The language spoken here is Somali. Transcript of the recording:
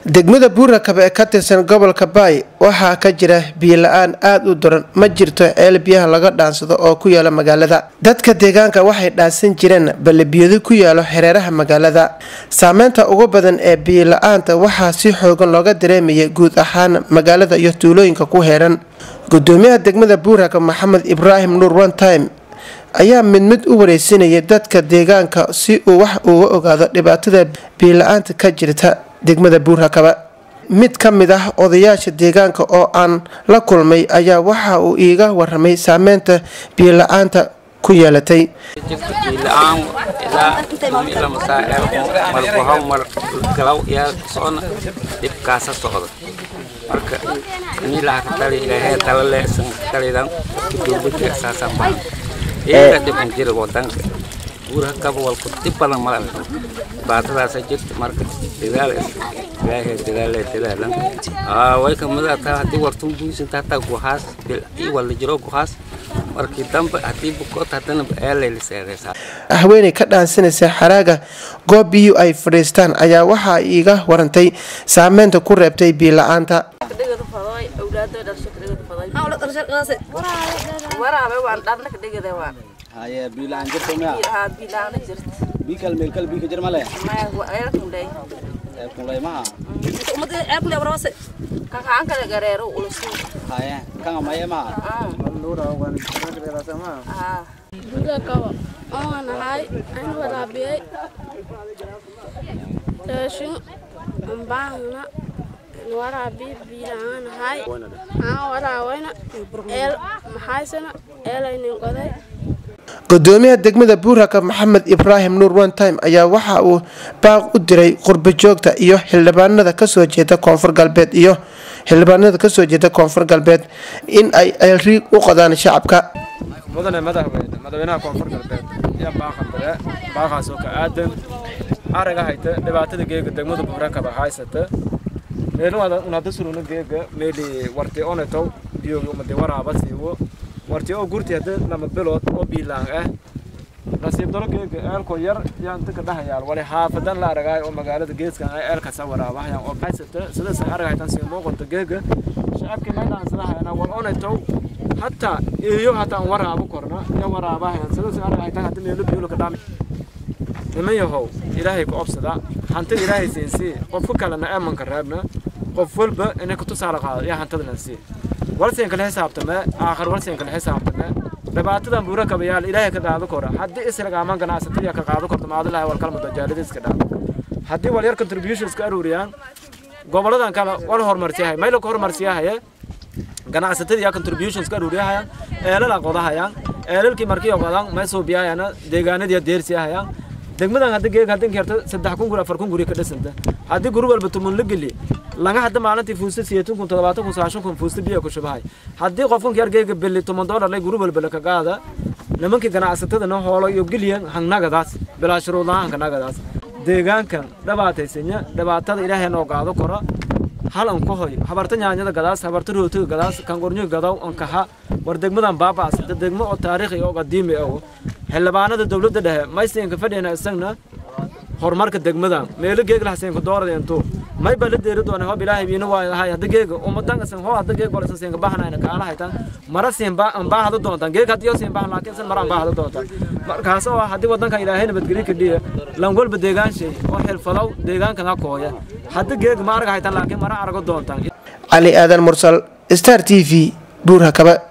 degmada buurakabe ee ka tirsan gobolka baay waxaa ka jira biyo-la-aan aada u daran ma jirto ceel biyaha laga dhaansado oo ku yaala magaalada dadka deegaanka waxay dhaansan jireen ballebiyado ku yaalo xereeraha magaalada saameynta ugu badan ee biyo-la-aanta waxaa si xoogan looga dareemayay guud ahaan magaalada iyo tuulooyinka ku heeran gudoomiyaha degmada buuraka maxamed ibraahim nuur one time ayaa mid mid u wareysinayay dadka deegaanka si uu wax uga ogaado dhibaatada biyo-la-aanta ka jirta degmada buurhakaba mid ka mid ah odayaasha deegaanka oo aan la kulmay ayaa waxa uu iiga waramay saameynta biyo-la-aanta ku yeelatay biila-aan ilaa ila masaaceelku markuhaw mar galaw yaa socona dhibkaasa socda marka inilaha ka tali ilaahay tala leesan talidan dowladda saasaan baa iyaga dhiban jira wadanka guuraha kaba walku dhib badan mala baatadaasa jirta marka dadaal ilaahay dadaale dadaalan way kamida taa haddii wartun buisanta hataa guhaas bil wala jiro guhaas markii dambe haddii bukood haddana eelayliseedaysaa haweeney ka dhaansanaysa xaraaga goob biyu ay fadhiistaan ayaa waxaa iiga warantay saameynta ku reebtay biyo-la-aanta haye biilaan jirto miya biikal meelkal biika jir male kunlay maha haye kanga maye maha Bulakaba oo nahay aan waraabiyay raashin baahna waraabi biilaan nahay aan waraawayna eel maxaysana eelaynin goday gudoomiyaha degmada buurhaka maxamed ibraahim nuur one time ayaa waxa uu baaq u diray qurbo joogta iyo xildhibaanada kasoo jeeda koonfur galbeed iyo xildhibaanada kasoo jeeda koonfur galbeed in ay elriig u qodaan shacabka mudane madaxweyne madaxweynaha koonfur galbeed iyo baaqandare baaqaas oo ka aadan araga hayta dhibaatada geega degmada buurakaba haysata meelun unada suruna geega meeli warti onetow biyogi umade waraaba siiwo warti oo gurti hada lama bilood oo biilaan ah nasiib daro geega eelko yar yaa inta ka dhahayaal wali xaafadan la aragaay oo magaalada geeskan ay eelkasa waraabahayaan oo haysata sidaas araga haytan sii muuqata geega shacabkii maydhaansadahayanaa wal onetow hataa iyo hataa aan waraabo korna iyo waraabahayan sidaas araga haytan hadda meelo biyolo ka dhaami niman yahow ilaahay ku obsada hantida ilaahay siinsii qofka kalena eemanka reebna qof walba inay ku tusaale qaado iyo hantadana sii walseen kala xisaabtame aakhir walseen kala xisaabtame dhibaatadan buura kabayaal ilaahay ka qaado kora haddii isragaaman ganacsatada ka qaado korto maadilahay wal kalma dajaaladiiska dhaaf haddii wal yar contributions ka aruuriyaan goboladan kale wal horumarsiyahay maylo ka horumarsiyahaye ganacsatada yaa contributions ka aruuriyahayaan eelala qodahayaan eelalkii markii qodan may suubiyahayana deegaanadii deersiyahayaan degmadan hadda geeg hadda kerto saddex kun guri afar kun guri ka dhisanta haddii guri walba tumun la geli laga hadda maalintii fuusta siyeetan kun toddobaatan kun sagaashan kun fuusta biyo ku shubahay haddii qofkan yar geega beli toban doolar lay guri walba laka qaada nimankii ganacsatadana hoolo iyo geliyan hangnagadaas bilaa shuruudaha hangnagadaas deegaankan dhibaataysanya dhibaatada ilaahay noo qaado kora hal an ku hoy habarta nyaanyada gadaas habarta rootiga gadaas kangornyo gadaw an kaha war degmadan baabaas degmo oo taariikhi oo qadiimi ah xildhibaanada dowladda dhexe maysinka fadhiyana isagna horumarka degmadan meelo geeg lahaseenka doorada intuu may baa la deeri doona hob ilaahay biina waa ahay hadda geega ummadan isan hoo hadda geeg wala seenka bahanayna kaala haytan mara siin ba an baa hada doontan geeg hadiyo siin baa laakiin san mara an baa hada doontan markaas oo haddii wadanka ilaahay nabadgelyo ka dhiya lan walba deegaan shay oo xilfadow deegaankan ha kooya hadda geeg ma arag haytan laakiin mara arago doontan cali aadan mursal star t v buurhakaba